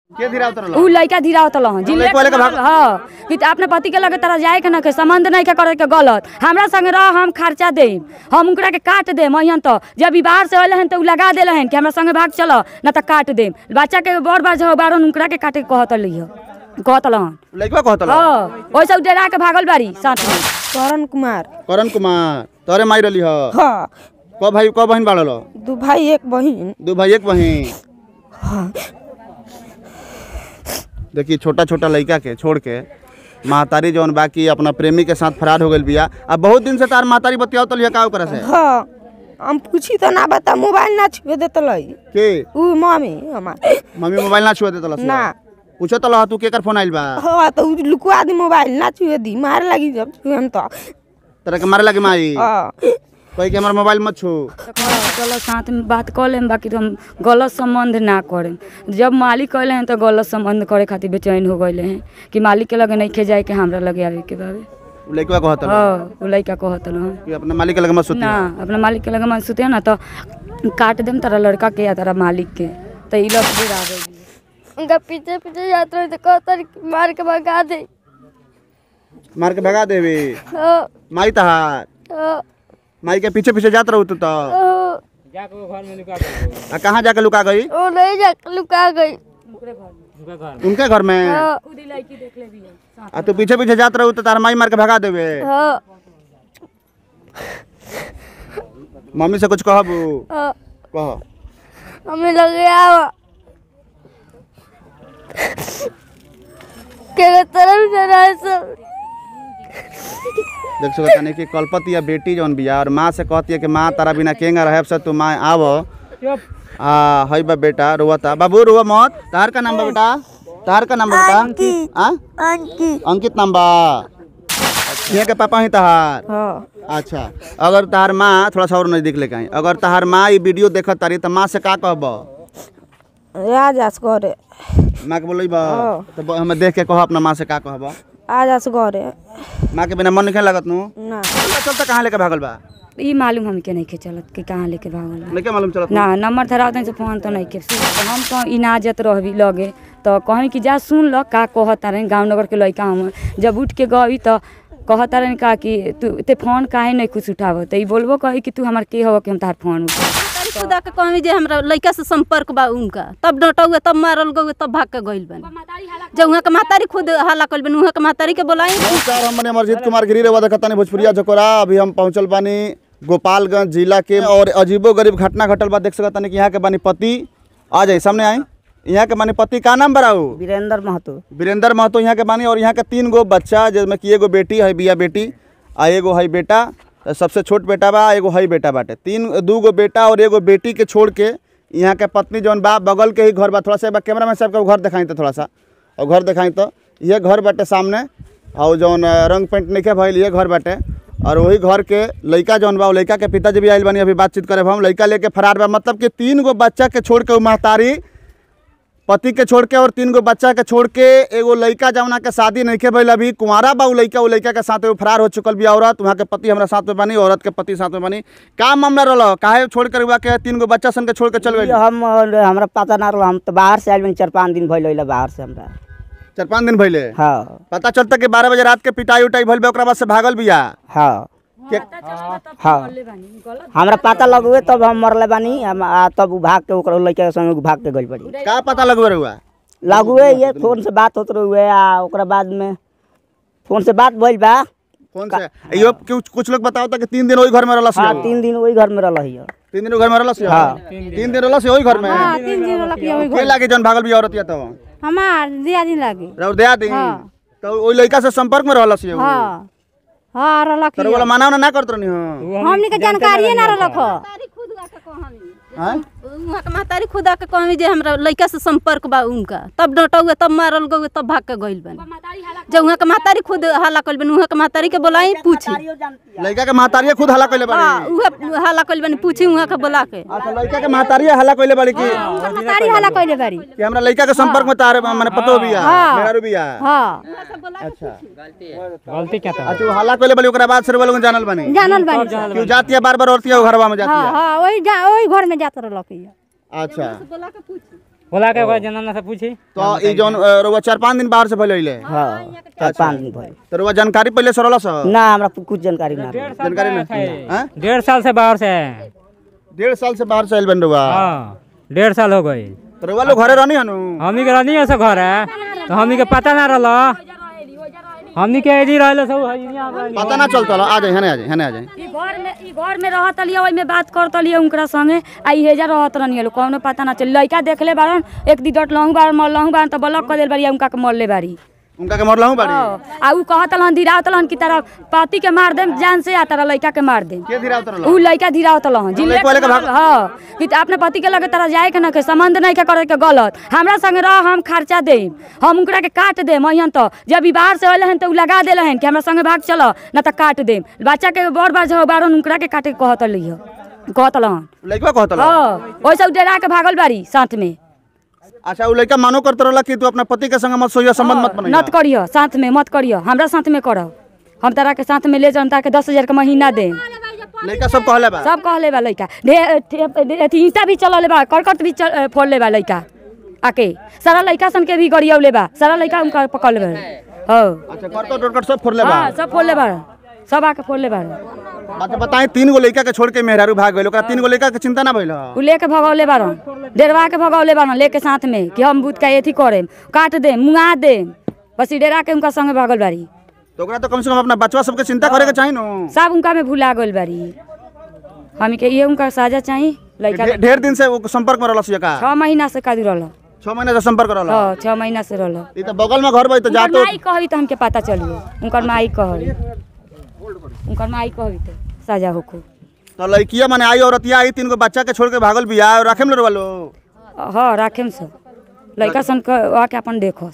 के धीरा उतरल उ लड़का धीरा होतल हन जिले लड़का लेके भाग- हाँ कि अपने पति के लगे तरह जाए के ना के संबंध नहीं के करे के गलत हमरा संगे रह हम खर्चा दे हम उनकरा के काट दे महियन तो जब ई बाहर से अले हन तो उ लगा देले हन कि हमरा संगे भाग चल ना तो काट दे बच्चा के बड़ बार जो बारन उनकरा के काटे के कहत लिह कहतल हन लड़का कहतल हाँ ओइसे उ डरा के भागल बारी साथ में करण कुमार करण कुमार तोरे माई रहली ह हाँ क भाई क बहन बाड़ल दू भाई एक बहिन दू भाई एक बहन देखिए छोटा छोटा लड़का के छोड़ के महतारी जौन बाकी अपना प्रेमी के साथ फरार हो गइल बिया अब बहुत दिन से तार महतारी बतियाव तलिया का ओकरा से हाँ हम पूछी तो ना बता मोबाइल ना छुए देते लई के उ मम्मी हमार मम्मी मोबाइल ना छुआ देतल ना पूछो तल तू केकर फोन आइल बा हाँ तो उ लुकवा दी मोबाइल ना छुए दी मार लगी जब छुए हम तो तेरे के मारे लगे माई हाँ कोई के हमार मोबाइल मत छू गलत साथ में बात कर लेम बाकी तो हम गलत संबंध ना करें जब मालिक कहले हैं तो गलत संबंध करे खातिर बेचैन हो गए हैं कि मालिक के लगे नहीं खे जाए के हमरा लगे आवे के बावे उ लड़का कहतल हाँ उ लड़का कहत हन कि अपना मालिक के लगे मत सुती ना अपना मालिक के लगे मन सुते ना तो काट देम तारा लड़का के या तारा मालिक के तो ई लोग फिर आ गई उनका पीछे पीछे जाते रहे तो कहता रहे कि मार के भगा दे मार के भगा देवी हाँ, माई तहार हाँ, माई के पीछे पीछे जात रहू तू तो हाँ। आ कहाँ जाके लुका गई वो नहीं जा लुका गई उनके घर में हाँ, आ तू पीछे पीछे जात रहू तो तार माई मार के भगा देवे हाँ, मम्मी से कुछ कहबू हाँ। कह हमें लग गया हुआ के तरफ से रहा सब देख सकत नहीं कि कलपति या बेटी जौन बिया और माँ से कहती है कि माँ तारा बिना केंगा रहे से तू माँ आव आ हई बा बेटा रोवता बाबू रोवा मत तार का नाम बा बेटा तार का नाम बा बेटा आ? अंकित नाम बा यहाँ के पापा ही तहार हाँ अच्छा अगर तहार माँ थोड़ा सा और नजदीक लेके आई अगर तहार माँ ये वीडियो देखत तारी तो माँ से का कहब आ जास घरे माँ के बोल तो ब- हमें देख के कहो अपना माँ से का कहब आ जास घरे माँ के बिना मन नहीं लगत नू ना चलता चलता कहाँ लेके भागल बा ई मालूम हमके नहीं के चलत कि कहाँ लेके भागल बा। नहीं के मालूम चलत ना नंबर धरा से फोन तो नहीं के हम तो इनाजत रहबी लगे तो कहीं कि जा सुन ल का कहता रहे गाँव नगर के लड़का हम जब उठ के गई तो कहता रहे का कि तू ते फोन काहे नहीं कुछ उठाव तो ई बोलबो कही कि तू हमार के हो कि हम तार फोन उठा तारी खुदा के कहमी जे हमरा लइका से संपर्क बा उनका तब डटौए तब मारल गए तब भाग के गइल बन जब उहाँ के महतारी खुद हल्ला कइल बन उहाँ के महतारी के बोलाई नमस्कार हम मने अमरजीत कुमार गिरी रेवा देखतानी भोजपुरिया जकोरा अभी हम पहुंचल बानी गोपालगंज जिला के और अजीबो गरीब घटना घटल बा देख सकतानी कि यहाँ के बानी पति आ जाई सामने आई यहाँ के बानी पति का नाम बराऊ वीरेंद्र महतो वीरेंद्र महतो यहाँ के बानी और यहाँ के तीन गो बच्चा जिसमें कि एगो बेटी है बिया बेटी आ एगो है बेटा सबसे छोट बेटा बा एगो है बेटा बाटे तीन दू गो बेटा और एगो बेटी के छोड़ के यहाँ के पत्नी जौन बा बगल के ही घर बा थोड़ा सा बा कैमरा में सबके घर दिखाई तो थोड़ा सा और घर दिखाई तो ये घर बाटे सामने और जौन अ, रंग पेंट नहीं भइल ये घर बाटे और वही घर के लड़का जौन बा वो लड़का के पिताजी भी आइल बानी अभी बातचीत करे हम लड़का लेके फरार बा मतलब कि तीन गो बच्चा के छोड़ के उ महतारी पति के छोड़ के और तीन गो बच्चा के छोड़ के एगो लड़का जौना के शादी नहीं के भइल अभी कुंवारा बा उ लड़का उ लड़का के साथ एगो फरार हो चुकल बिया औरत वहाँ के पति हमरा साथ में बनी औरत के पति साथ में बनी का मामला रहल काहे छोड़ कर हुआ के तीन गो बच्चा सन के छोड़ के चल गई हम हमरा पता ना रहा हम तो बाहर से आयल बनी चार पाँच दिन भइल होइला बाहर से हमरा चार पाँच दिन भइले हाँ पता चलता कि बारह बजे रात के पिटाई उटाई भइल बा ओकरा बाद से भागल बिया हाँ के हाँ हमरा पता लगुए तब हम मरले बानी हम आ तब उ भाग के ओकरा लड़का के संग भाग के गइल पड़ी का पता लगवे रहुआ लगुए ये फोन से बात होत रहुए आ ओकरा बाद में फोन से बात भइल बा कौन से यो कुछ कुछ लोग बताओ कि तीन दिन वही घर में रहलस हाँ यो। तीन दिन वही घर में रहल हिय तीन दिन वो घर में रहलस यो? हाँ। तीन दिन रहलस यो वही घर में तीन दिन वाला पिया के लागे जौन भागल बिया औरत या तो हमार दिया दिन लागे रउर दया दी तो ओई लड़का से संपर्क में रहलस यो हाँ हाँ रहलक तर वाला माना ना करत रहनी हो हमनी के जानकारिए ना रहलक ह हैं उहाँ के महतारी खुदा के कहमी जे हमरा लइका से संपर्क बा उनका तब डटौए तब मारल गए तब भाग के गइल बन जब उहाँ के महतारी खुद हल्ला कइल बन उहाँ के महतारी के बोलाई पूछी लड़का के महतारिया खुद हल्ला कइले हाँ बाड़ी उहे हल्ला कइल बन पूछी उहाँ के बोला के अच्छा लड़का के महतारिया हल्ला कइले बाड़ी की तारी हला कइले बारी कि हमरा लड़का के संपर्क में तारे माने पतो बिया मेहरारू बिया हाँ अच्छा गलती क्या था अच्छा वो हल्ला कइले बाड़ी ओकरा बाद से लोग जानल बानी जानल बानी क्यों जाती है बार बार औरतिया घरवा में जाती हाँ है हाँ वही जा वही घर में जात रहलक हिय अच्छा बोला के ओकरा जनाना से पूछी तो ई जौन अ, रउआ चार पाँच दिन बाहर से पहले अइले हाँ चार पाँच दिन भइल तो रउआ जानकारी पहले से रहल स ना हमरा कुछ जानकारी ना रहे। जानकारी नहीं हैं? डेढ़ साल से बाहर से है डेढ़ साल से बाहर से आइल बन रउआ हाँ डेढ़ साल हो गई तो रउआ लोग घरे रहनी हनु हमनी के रहनी से घर है तो हमनी के पता ना रहल हमनी के एजी रहल सब हइया हमरा पता ना चलता आ जाए हने आ जाए हने आ जाए ई घर में ई घर में रहत लिया ओइमे बात करत लिया उनकरा संगे आ ई हेजा रहत रहनी लोग कौनो पता ना चल लइका देखले बारन एक दी डट लहू बार मर लहू बारन त ब्लॉक कर देल बारी उनका के मरले बारी उनका के मरलहु बाड़ी हाँ, आ उ कहत लहन धीरावत लहन की तरह पति के मार देम जान से आ तारा लइका के मार देम के धीरा उतरल उ लइका धीरावत लहन जिले लइका लेके भाग- हाँ कि त अपने पति के लगे तरह जाए के ना के संबंध नहीं के करे के गलत हमरा संगे रह हम खर्चा देम हम उनकरा के काट देम अहियन तो जब ई बाहर से अइले हन तो उ लगा देले हन कि हमरा संगे भाग चल ना त काट देम बच्चा के बड़ बार जो बारन उनकरा के काटे के कहत लिह कहत लहन लइका कहतल हाँ ओइसे उ डरा के भागल बारी साथ में अच्छा उ लइका मानो करत रहला कि तू अपना पति के संग मत सोइया संबंध मत बनइया नत करियो साथ में मत करियो हमरा साथ में करब हम तारा के साथ में ले जान तारा के दस हजार के महीना दे लइका सब कहले बा सब कहले बा लइका ढे- ठे- अथी ईंटा भी चलले बा करकट भी चल- फोड़ले बा लइका आके सारा लइका सन के भी गरियौले बा सारा लइका उनका पकड़ले बा हाँ अच्छा करकट उरकट सब फोड़ले बा हाँ सब फोड़ले बा सब आके फोड़ले बा अच्छा बताएं तीन गो लइका के छोड़ के मेहरारू भाग गइल ओकरा तीन गो लइका के चिंता ना भइल ह? उ लेके भगौले बारन डेरवा के भगौले बारन लेके साथ में कि हम बुत का एथी करेम काट देम मुंगा देम बस ई डेरा के उनका संगे भागल बारी तो ओकरा तो कम से कम अपना बचवा सबके चिंता करे के चाही नु सब उनका में भुला गइल बारी हम के ये उनका साजा चाही लइका ढे- ढेर दिन से वो संपर्क में रहल छिए का छह महीना से कादू रहल छह महीने से संपर्क रहल हाँ छह महीना से रहल ई तो बगल में घर बा ई तो उनकर जातो माई कहबी तो हमके पता चलियो उनकर माई कहबी उनकर माई कहबी तो साजा होखो तो लइकिया माने आई औरतिया आई तीन गो बच्चा के छोड़ के भागल बिया और रखे में रहल लो हाँ राखेम सब लइका सन के आके अपन देखो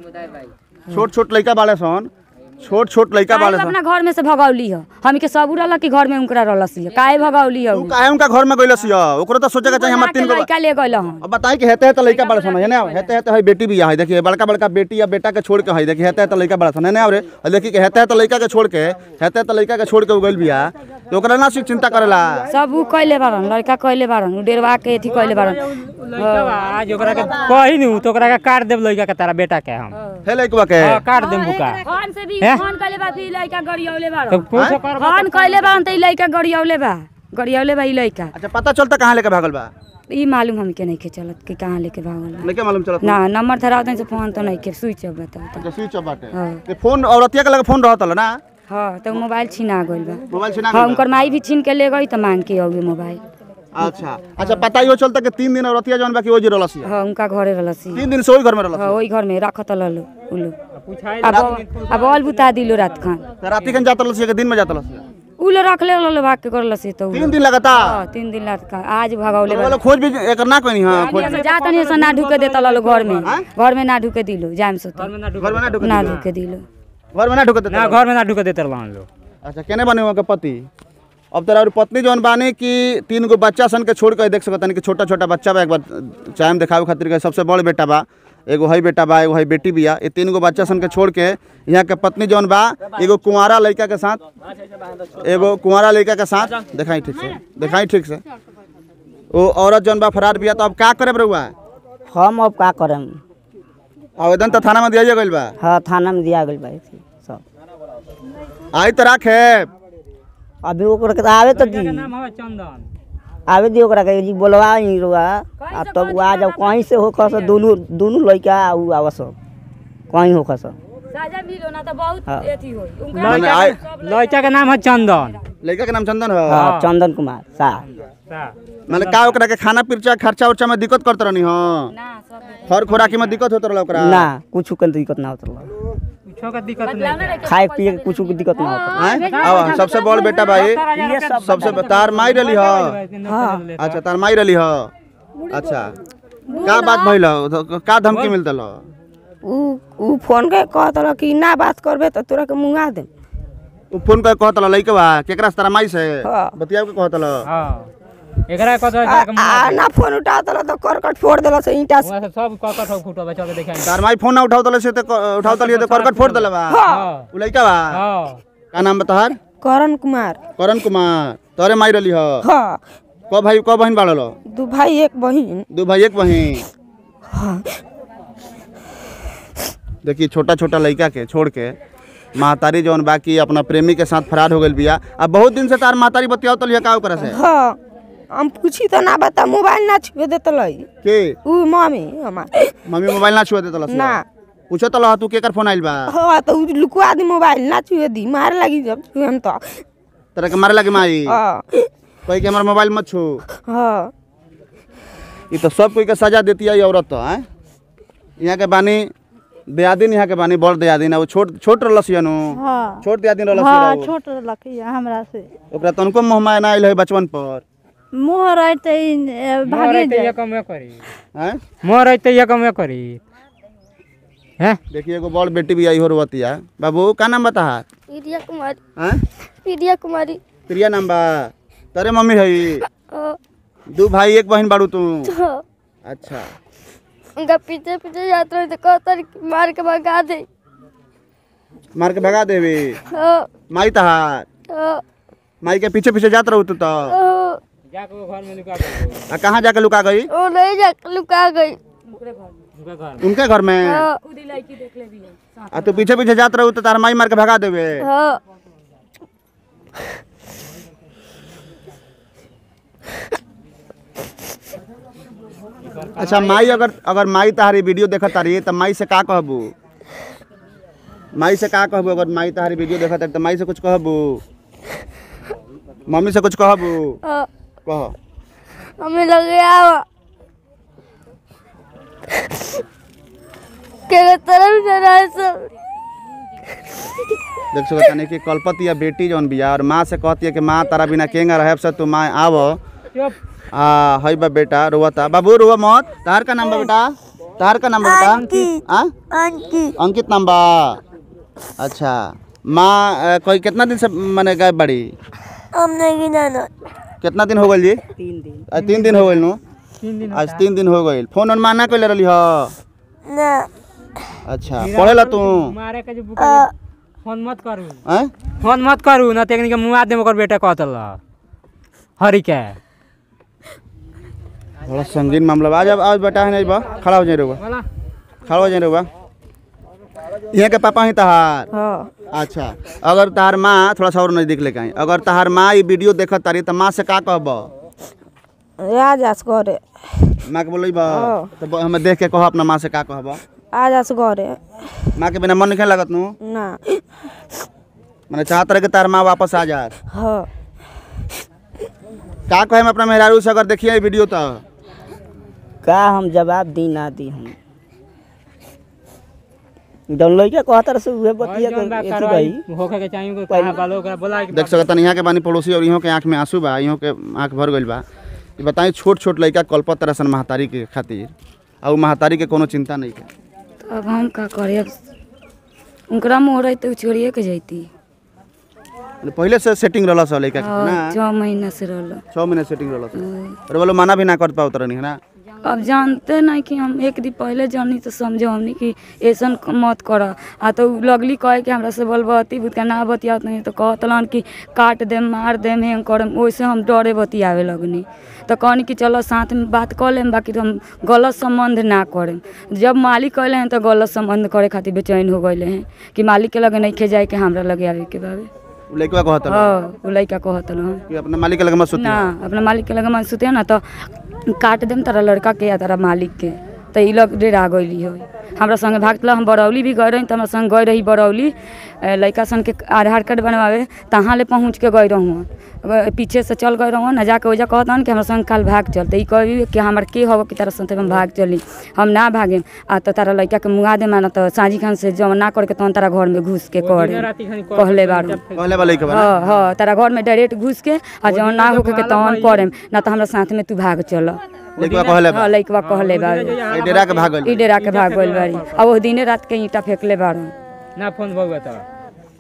छोट छोट लइका बाले सन छोट छोट लइका बाले सन अपना घर में से भगौली ह हम के सब रहल कि घर में उनकरा रहलस हिय काहे भगौली ह तू काहे उनका घर में गइलस हिय ओकरो तो सोचे के चाही हमर तीन गो लइका ले गइल हन अब बताई कि हेते हेते लइका बड़ा सन है ना हेते हेते है बेटी भी है देखिए बड़का बड़का बेटी या बेटा के छोड़ के है देखिए हेते हेते लइका बड़ा सन है ना रे और देखिए कि हेते हेते लइका के छोड़ के हेते हेते लइका के छोड़ के उगल बिया तो ओकरा ना सिर्फ चिंता करेला सब उ कइले बारन लड़का कइले बारन उ डेरवा के एथी कइले बारन लइका बा, आज ओकरा के कही नु तो ओकरा के काट देब लइका के तारा बेटा के हम हे लइकवा के हाँ, काट देब बुका फोन से भी हैं? फोन कइले बा फिर लइका गरियौले तो बारन पूछो कर फोन कइले बारन त ई लइका गरियौले बा गरियौले बा ई लइका अच्छा पता चलता कहाँ लेके भागल बा ई मालूम हमके नहीं के चलत कि कहाँ लेके भागल बा। नहीं के मालूम चलत ना नंबर धरावत से फोन तो नहीं के स्विच ऑफ बतावत अच्छा स्विच ऑफ बाटे हाँ। ते फोन औरतिया के लगे फोन रहत ना हाँ तो मोबाइल छीना गइल बा मोबाइल छिना हाँ गइल उनकर माई भी छीन के ले गई तो मांग के अउए मोबाइल बा। अच्छा अच्छा पता ही हो चलता कि तीन दिन औरतिया जौन बा कि ओजी रहलस हिय। हाँ उनका घरे रहलसी तीन दिन से ओही घर में रहलस हाँ वही घर में रखत ललो उलो पूछाई अब अब ऑल बुता दिलो रात खान त राती खन जात रहलस हिय कि दिन में जात रहलस हिय? उलो रख ले ललो भाग के करलसी तो तीन दिन लगातार हाँ तीन दिन रात का आज भगौले तो वाला खोज भी एकर ना कोई हां खोज जाता नहीं से ना ढुके देता ललो घर में घर में ना ढुके दिलो जाम से तो घर में ना ढुके ना दिलो। ढुके दिलो घर में ना ढुके देता ना घर में ना ढुके देते रहलन लोग अच्छा केने बने हुआ के पति अब तेरा और पत्नी जौन बानी कि तीन गो बच्चा सन के छोड़ के देख सकत कि छोटा छोटा बच्चा बा एक बार चाहे देखावे खातिर के सबसे बड़ बेटा बा एगो हई बेटा बा एगो हई बेटी बिया ये तीन गो बच्चा सन के छोड़ के यहाँ के पत्नी जौन बा एगो कुंवारा लड़का के साथ एगो कुंवारा लड़का के साथ दिखाई ठीक से दिखाई ठीक से वो औरत जौन बा फरार बिया तो अब का करे बरुआ हम अब का करम आवेदन तो थाना में दिया गइल बा हाँ थाना में दिया गइल बा ऐसे सब आई तो राखे अभी ओकरा के आवे तो दी नाम हवे चंदन आवे दी ओकरा के जी बोलवा ही रुआ आ तब वो आ जाओ कहीं से होकर सब दोनों दोनों लड़का उ आवा सब कहीं होकर सब साजा मिलो ना तो बहुत हाँ। एथी होई उनका माने आई लड़का के नाम है चंदन लड़का के नाम चंदन है हाँ चंदन कुमार शाह मतलब का ओकरा के खाना पीछा खर्चा उर्चा में दिक्कत करत रहनी हो ना सब हर खोराकी में दिक्कत होत रहल ओकरा ना कुछ के दिक्कत ना होता कुछो के दिक्कत नहीं खाए पिए के कुछ के दिक्कत ना होता हैं? आवा सबसे बड़ बेटा भाई सबसे ब- तार माई रही हो अच्छा तार माई रही हो अच्छा का बात भइल हो? तो का धमकी मिलतल हो? उ उ फोन के कहत रह कि ना बात करबे तो तोरा के मुंगा देम उ फोन कर कहत लइके बा केकरा से तारा माई से हाँ। बतिया के कहत हां एकरा कत आ, आ ना फोन उठात रह तो करकट फोड़ देला से ईंटा से वहां से सब ककट हो फुटो बा चल के देखाई तार माई फोन ना उठावतल से तो उठावतल ये तो करकट फोड़ देले बा हां उ लइका बा हां का नाम बा तोहार करण कुमार करण कुमार तोरे माई रही हो हाँ क भाई क बहन बाड़ल दू भाई एक बहिन दू भाई एक बहन देखिए छोटा छोटा लड़का के छोड़ के महतारी जौन बाकी अपना प्रेमी के साथ फरार हो गई बिया अब बहुत दिन से तार महतारी बतियाओ तो लिया का ओकरा से हाँ हम पूछी तो ना बता मोबाइल ना छुए देत लई के उ मम्मी हमार मम्मी मोबाइल ना छुए देतला से ना पूछो तो लहा तू केकर फोन आइल बा हाँ तो उ लुकवा दी मोबाइल ना छुए दी मारे लगी जब छुए हम तो तेरा के मारे लगे माई हाँ कोई के हमारा मोबाइल मत छू हाँ ये तो सब कोई के सजा देती है ये औरत तो हैं यहाँ के बानी दियादिन यहाँ के बानी बड़ दियादिन है वो छोट छोट रहलस नु हाँ छोट दियादिन रहलस हाँ रहो। छोट लखिया हमरा से ओकरा तनको मोह माया ना आइल है बचपन पर मुँह रहते ही, ए, मोह भागे रहते जाए ये कमे करी हैं मोह रहते ये कमे करी हैं देखिए एगो बड़ बेटी भी आई हो रोवतिया बाबू का नाम बता प्रिया कुमारी हैं प्रिया कुमारी प्रिया नाम बा तेरे मम्मी है हाँ, दू भाई एक बहन बाड़ू तू हाँ। अच्छा उनका पीछे पीछे जाते रहे तो कहता रहे कि मार के भगा दे मार के भगा देवी हाँ, माई तहार हाँ, माई के पीछे पीछे जात रहू तू तो हाँ। जाके वो घर में लुका दो आ कहाँ जाके लुका गई वो नहीं जा लुका गई उनके घर उनके घर में हाँ, आ तू पीछे पीछे जात रहू तो तार माई मार के भगा देवे हाँ अच्छा माई अगर अगर माई तहारी वीडियो देखत तारी तो माई से का कहबू माई से का कहबू अगर माई तहारी वीडियो देखत तारी तो माई से कुछ कहबू मम्मी से कुछ कहबू हाँ कह हमें लग गया के तरफ से रहा सब देख सकत तानी कि कलपति या बेटी जौन बिया और माँ से कहती है कि माँ तारा बिना केंगा रहे से तू माँ आव चुप आ हई बा बेटा रोवता बाबू रोवा मत तार का नाम बा बेटा तार का नाम बा बेटा आ? अंकित नाम बा अच्छा माँ अ, कोई कितना दिन से मैंने गायब बड़ी हम नहीं जाना कितना दिन हो गइल जी तीन दिन आज तीन दिन हो गइल नु तीन दिन आज तीन दिन हो गइल फोन ओन माना कइले रहली ह ना अच्छा पढ़ेला तू मारे के जो बुका फोन मत करू हैं फोन मत करू ना तेकनी के मुआ दे ओकर बेटा कहतल हरी के बड़ा संगीन मामला बा आज आज बेटा है नहीं बा खड़ा हो जाए रुआ बोला खड़ा हो जाए रुआ यहाँ के पापा ही तहार हाँ अच्छा अगर तहार माँ थोड़ा सा और नजदीक लेके आई अगर तहार माँ ये वीडियो देखत तारी तो माँ से का कहब आ जास घरे माँ के बोल बा तो हमें देख के कहो अपना माँ से का कहब आ जास घरे माँ के बिना मन नहीं लगत नु ना मैंने चाहत रहे कि तार माँ वापस आ जात हाँ का कहे अपना मेहरारू से अगर देखिए ये वीडियो तो का हम जवाब दी ना दी हम जौन लइका कहतर से उहे बतिया जौन बा के एथी कार्रवाई रही होखे के चाहिए को कहां बालो ओकरा बोला के देख सकत यहाँ के बानी पड़ोसी और इहों के आँख में आंसू बा इहों के आँख भर गइल बा ये बताई छोट छोट लड़का कल्पत तरसन महतारी के खातिर और महतारी के कोनो चिंता नहीं के तो अब हम का करे अब उनकरा मोह रही तो छोड़िए के जैती पहले से सेटिंग रहला सब लड़का के ना छः महीना से रहल छः महीने सेटिंग रहला सब और बोलो मना भी ना कर पाओ तरनी है ना अब जानते नहीं कि हम एक दिन पहले जानी तो समझो हमनी कि ऐसन मत कर आ तो उ लगली कहे कि हमरा से बोलबती भूतका ना बतियात नहीं तो कहतलन कि काट देम मार देम हेंग करम वैसे हम डरे बतियावे लगनी तो कहनी कि चलो साथ में बात कर लेम बाकी तो हम गलत संबंध ना करेम जब मालिक कहले हैं तो गलत संबंध करे खातिर बेचैन हो गए हैं कि मालिक के लगे नहीं खे जाए के हमरा लगे आवे के बाबे उ लड़का कहत रहे हाँ उ लइका कहतलन कि अपना मालिक के लगे मत सुती ना अपना मालिक के लगे मन सुते ना तो काट देम तारा लड़का के या तारा मालिक के तो ई लोग डेरा गइली हो हमरा संगे भागल हम बरौली भी गए रही तो हमरा संग गए रही बरौली ए, लइका सन के आधार कार्ड बनवावे तहाँ ले पहुँच के गए रहूँ पीछे से चल गए रहूँ ना जाके वजह कहतन कि हमरा संग काल भाग चल तो ई कही कि हमार के हव कि तारा संग हम भाग चली हम ना भागे आ तो तारा लइका के मुआ दे माना तो साँझी खान से जमा ना करके तहन तारा घर में घुस के करे राती खानी कहले बारू कहले वाला लड़का बा ना? हाँ हाँ तारा घर में डायरेक्ट घुस के आ जौन ना होके के तहन करेम ना तो हमरा साथ में तू भाग चल लड़का कहले बा हाँ लइकवा कहले बारू ए डेरा के भागल ई डेरा के भाग गइल बारी आ वो दिने रात के ईंटा फेंकले बारू ना फोन भगवा तो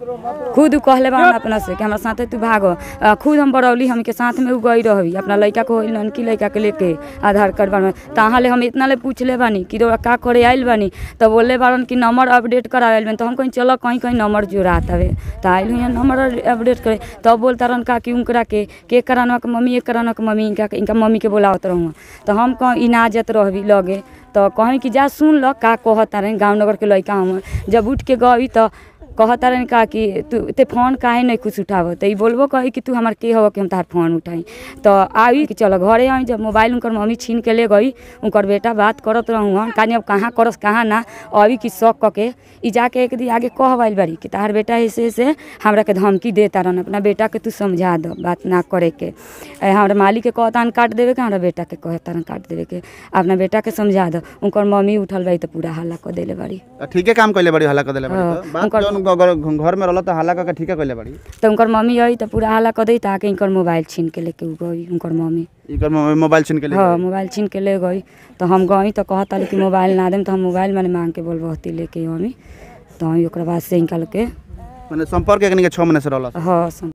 खुद उ कहले बा अपना से कि हमरा साथे तू भागो आ, खुद हम बरौली हमके साथ में उ गई रही अपना लड़का को लड़की लड़का के लेके आधार कार्ड बनवा तहाँ ले हम इतना ले पूछले बानी कि रउआ का करे आइल बानी तो बोले बारन कि नंबर अपडेट करावेल बानी तो हम कहीं चलो कहीं कहीं नंबर जुड़ात हवे तो आइल हुई नंबर अपडेट करे तब बोलता रहन का कि उनकरा के के करानवा के मम्मी एक करानवा के मम्मी इनका इनका मम्मी के बोलावत रहूँ तो हम कहीं इनाजत रहबी लगे तो कहीं कि जा सुन ल का कहता रहे गाँव नगर के लड़का हम जब उठ के गई तो कहता रहे का कि तू ते फोन काहे नहीं कुछ उठाव तो ई बोलबो कही कि तू हमार के हो कि हम तार फोन उठाई तो आई कि चलो घरे आई जब मोबाइल उनकर मम्मी छीन के ले गई उनकर बेटा बात करत रहूँ हम कहानी अब कहाँ करस कहाँ ना अभी कि शौक क के ई जाके एक दिन आगे कहवाइल बारी कि तार बेटा ऐसे ऐसे हमरा के धमकी देता रहन अपना बेटा के तू समझा दो बात ना करे के ए, हमरा मालिक के कहतान काट देवे के हमरा बेटा के कहतान काट देवे के अपना बेटा के समझा दो उनकर मम्मी उठल बाई तो पूरा हल्ला कर देले बारी ठीके काम कइले बड़ी हल्ला कर देले बड़ी हाँ, तो। बात उनकर- जौन घर घर में रहल तो हल्ला करके ठीके कइले बड़ी तो उनकर मम्मी आई तो पूरा हल्ला कर दी ताकि इनकर मोबाइल छीन के लेके उ गई उनकर मम्मी इकर मो- मोबाइल छीन के ले हाँ गई। मोबाइल छीन के ले गई तो हम गई तो कहता कि मोबाइल ना देम तो हम मोबाइल मैंने मांग के बोलबहती लेके हमी तो हम ओकरा बाद से निकाल के माने संपर्क एकनी के 6 महीने से रहल हाँ सम-